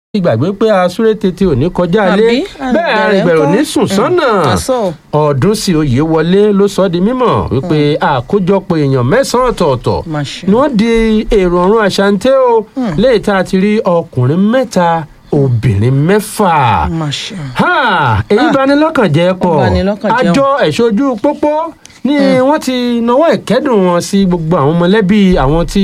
ti gbàgbé pé asúré tètè ò ní kọjá lé Àbí? bẹ́ẹ̀ Àgbẹ̀rẹ̀ arìnbẹ̀rẹ̀ ò ńkọ́? ní sùn sọ́nà àṣọ ọdún sí oyè wọlé ló sọ ọ́ di mímọ̀ wípé àkójọpọ̀ èèyàn mẹ́sàn-án ọ̀tọ̀ọ̀tọ̀ Má ṣe. ni wọ́n di èrò ọ̀run àṣàǹtẹ̀ o léyìí tá a ti rí ọkùnrin mẹ́ta obìnrin mẹ́fà má ṣe. ha èyí Ah. bani lọ́kàn jẹ́ pọ̀ Ó bani lọ́kàn jẹ́ o. àjọ ẹ̀ṣọ́jú pópó ni wọ́n ti nawọ́ ìkẹ́dùn wọn sí gbogbo àwọn mọ̀lẹ́bí àwọn tí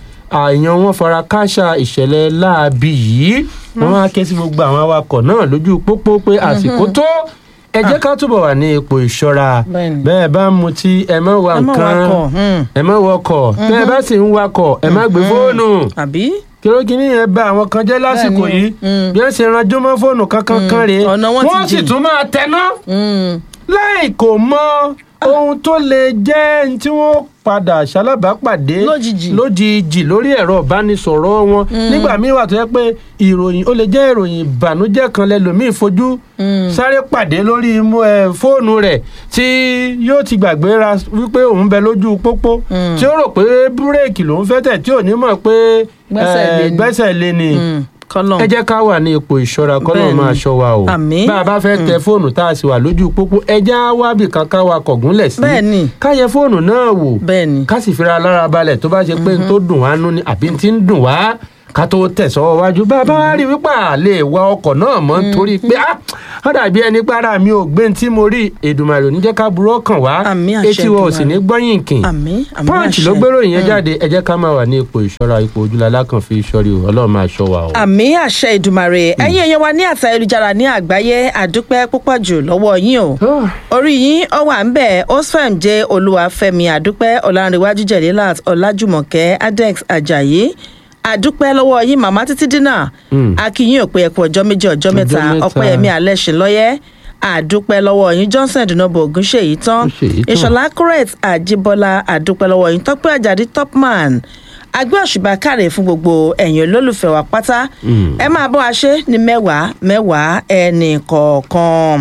àyàn wọn fara káṣá ìṣẹ̀lẹ̀ láabi yìí wọ́n wá ké sí gbogbo àwọn awakọ̀ náà lójú pópó pé àsìkò tó ẹ jẹ́ ká túbọ̀ wà ní ipò ìṣọ́ra Bẹ́ẹ̀ni. bẹ́ẹ̀ bá ń mutí ẹ má wa ẹ má nǹkan wakọ̀, hmm. ẹ má wọkọ̀ bẹ́ẹ̀ bá sì ń wakọ̀ ẹ má gbé fóònù àbí kìròkìní yẹn bá àwọn kan jẹ́ lásìkò Bẹ́ẹ̀ni o. yìí Mm. bí wọ́n ṣe ranjú mọ́ fóònù kankan kan rèé Ọ̀nà wọn ti wọ́n sì jìn. tún máa tẹná Hmm. láì kò mọ ohun tó lè jẹ́ ní tí wọ́n padà ṣalábàápàdé Lójijì. lójijì lórí ẹ̀rọ ìbánisọ̀rọ̀ wọn nígbà míì wà tó yẹ pé ìròyìn ó lè jẹ́ ìròyìn ìbànújẹ́ kan lẹ́lòmíì fojú sáré pàdé lórí mú- ẹ, fóònù rẹ̀ tí yóò ti gbàgbéra wípé òun bẹ lójú pópó tí ó rò pé búrèkì lòún fẹ́ tẹ̀ tí ò ní mọ̀ pé Gbẹ́sẹ̀ ẹ, lé ni. gbẹ́sẹ̀ lé ni Hmm. kọ́lọ̀ ẹ jẹ́ ká wà ní ipò ìṣọ́ra kọ́nà Bẹ́ẹ̀ni. máa ṣọ́ wa o Àmín. bá a bá fẹ́ tẹ fóònù tá a sì wà lójú pópó ẹ já wábì kan ká wa kọ̀gúnlẹ̀ sí Bẹ́ẹ̀ni. ká yẹ fóònù náà wò bẹ́ẹ̀ni ká sì fira lára balẹ̀ tó bá ṣe pé n tó dùn wá nú ni àbí n ti ń dùn wá ká tó tẹ̀sọ́ wájú bá a bá wá rí wípé a lè wa ọkọ̀ náà mọ́ nítorí pé ah ó dàbí ẹni para mi ò gbé n tí mo rí Èdùmàrè ò ní jẹ́ ká burú ọkàn wá Àmín àṣẹ etí wa ò sì ní Èdùmàrè. gbọ́yìn kìn àmín àmín punch ló gbérò yẹn jáde ẹ jẹ́ ká máa wà ní ipò ìṣọ́ra ipò ojúlalá kan fi ṣọ́rí o Ọlọ́run máa ṣọ́ wa o. àmì àṣẹ ìdùmàrè ẹ̀yin èèyàn wa ní àtà ayélujára ní àgbáyé àdúpẹ́ púpọ̀ jù lọ́wọ́ yín o orí yín ó wà ń bẹ̀ osfem jẹ́ olúwàfẹ́mi àdúpẹ́ ọ̀làǹrẹ̀wájú jẹ̀lélàt ọ̀làjùmọ̀kẹ́ adex ajayi àdúpẹ́ lọ́wọ́ yín màmá títí dínà akínyìn òpin ẹ̀kú ọjọ́ méjì ọjọ́ mẹ́ta mẹ́ta. ọpẹ́yẹmí alẹ́sìn lọ́yẹ́ àdúpẹ́ lọ́wọ́ yín johnson dùnàbò ògúnṣèyí tán Ògúnṣèyí tán. ìṣọ̀lá correct àjíbọ́lá àdúpẹ́ lọ́wọ́ yín tọ́pẹ́ àjàdí topman agbé òṣùbà káre fún gbogbo ẹ̀yin olólùfẹ́ wa pátá ẹ máa bọ́ wa ṣe ní mẹ́wàá mẹ́wàá ẹnì kọ̀ọ̀kan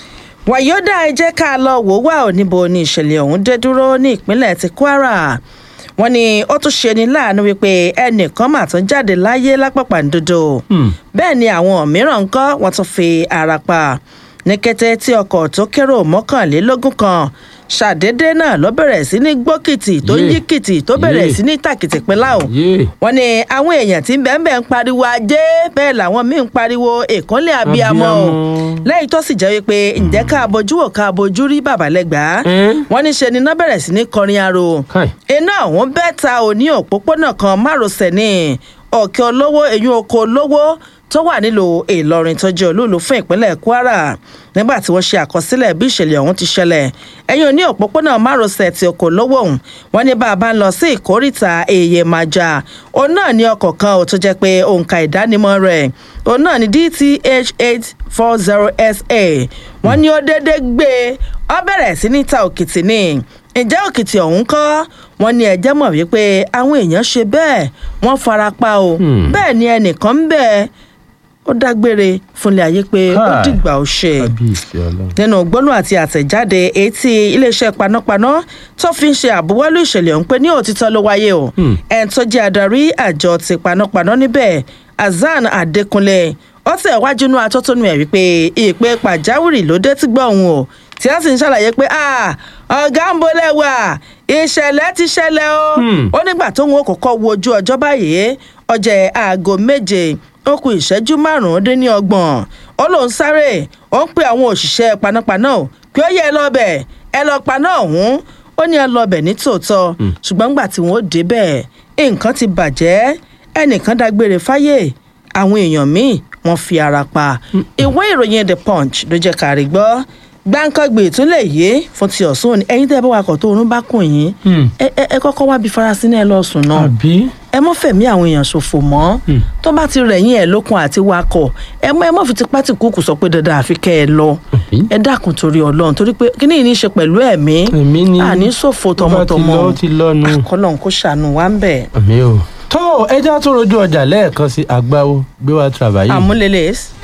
wàyódà ẹ jẹ́ ká lọ wò wá ò níbo ni ìṣẹ̀lẹ̀ ọ̀hún dé dúró ní ìpínlẹ̀ ti kwara wọ́n ní ó tún ṣe ní láàánú wípé ẹnìkan mà tún jáde láyé lápapàǹdodo bẹ́ẹ̀ ni àwọn mìíràn ń kọ́ wọ́n tún fi ara pa ní kété tí ọkọ̀ tó kérò mọ́kànlélógún kan ṣàdédé náà ló bẹ̀rẹ̀ sí ní gbókìtì tó ń Yé. yí kìtì tó bẹ̀rẹ̀ Yé. sí ní tàkìtì pínlá o Yé. wọ́n ní àwọn èèyàn tí ń bẹ́ẹ̀ bẹ́ẹ̀ ń pariwo ajé bẹ́ẹ̀ làwọn míì ń pariwo ìkúnlẹ̀ abiyamọ o Abiyamọ. lẹ́yìn tó sì jẹ́ wípé ǹjẹ́ ká bojú wò ká bojú rí bàbálẹ́gbà Ẹ́n. wọ́n ní ṣe ni iná bẹ̀rẹ̀ sí ní kọrin aro Káì. iná ọ̀hún bẹ́ẹ̀ ta òní òpópónà kan márosẹ̀ ní ọ̀kẹ́ olówó eyín oko olówó tó wà nílùú ìlọrin tó jẹ́ olúùlú fún ìpínlẹ̀ kwara nígbà tí wọ́n ṣe àkọsílẹ̀ bí ìṣẹ̀lẹ̀ ọ̀hún ti ṣẹlẹ̀ ẹ̀yìn òní òpópónà márosẹ̀ ti oko olówó ọ̀hún wọ́n ní bá a bá ń lọ sí ìkórìtà èyè màjà òun náà ní ọkọ̀ kan ò tó jẹ́ pé òǹkà ìdánimọ̀ rẹ̀ òun náà ní dth eight four zero sa wọ́n ní ó déédé gbé ọ bẹ̀rẹ̀ sí ní ta òkìtì ní ǹjẹ́ òkìtì ọ̀hún kọ́ wọ́n ní ẹ̀jẹ̀ mọ̀ wípé àwọn èèyàn ṣe bẹ́ẹ̀ wọ́n fara pa o Hmm. bẹ́ẹ̀ ni ẹnìkan ń bẹ̀ ó dágbére fúnlẹ̀ ayé pé ó Káì. dìgbà ó ṣe kábíyèsí Ọlọ́run. nínú gbólóhùn àti àtẹ̀jáde èyí tí iléeṣẹ́ panápaná tó fi ń ṣe àbúwọ́lú ìṣẹ̀lẹ̀ ọ̀hún pé ní òtítọ́ ló wáyé o Hmm. ẹni tó jẹ́ adarí àjọ ti panápaná níbẹ̀ Hasan Adékúnlé ó tẹ̀ wájú inú atótónu ẹ̀ wípé ìpè pàjáwìrì ló dé tí gbọ́ òun o tí wọ́n sì ń ṣàlàyé pé "Ah, ọ̀gá ń bolẹ̀ wà ìṣẹ̀lẹ̀ ti ṣẹlẹ̀ o Hmm. ó nígbà tóun ó kọ́kọ́ wo ojú ọjọ́ báyìí ọjọ́ aago méje ó kù ìṣẹ́jú márùn-ún dín ní ọgbọ̀n ó lóun sáré ó ń pe àwọn òṣìṣẹ́ panápaná o pé ó yẹ ẹ lọ́bẹ̀ ẹ lọ paná ọ̀hún ó ní ẹ lọ́bẹ̀ ní tòótọ́ ṣùgbọ́n nígbà tí wọ́n ó débẹ̀ nǹkan ti bàjẹ́ ẹnìkan dágbére fáyé àwọn èèyàn míì wọ́n fi ara pa ìwé ìròyìn the punch ló jẹ́ kárí gbọ́ gbáǹkọ́gbè tún lè yé fún ti ọ̀sùn òní ẹ̀yin tẹ́ ẹ bá wakọ̀ tó oorun bá kùn yín Hmm. ẹ ẹ- ẹ kọ́kọ́ wá bí farasin náà ẹ lọ sùn náà àbí ẹ mọ́ fẹ̀mí àwọn èèyàn ṣòfò mọ́ tó bá ti rẹ̀yìn ẹ̀ lókun àti wakọ̀ ẹ mọ́ ẹ mọ́ fi tipá tì kúkú sọ pé dandan àfi kẹ́ ẹ lọ Àbí? ẹ dákun torí ọlọ́run torí pé kíní yìí ní í ṣe pẹ̀lú ẹ̀mí Ẹ̀mí ni. àní ṣòfò Tó bá ti tọmọtọmọ lọ, ó ti lọ nu. àkọlọ́hún kó ṣàánú wa ń bẹ̀. àmì o. tó ẹja tó rojú ọjà lẹ́ẹ̀kan sí àgbáwo gbé wa tìrabàyè. àmúlélẹ̀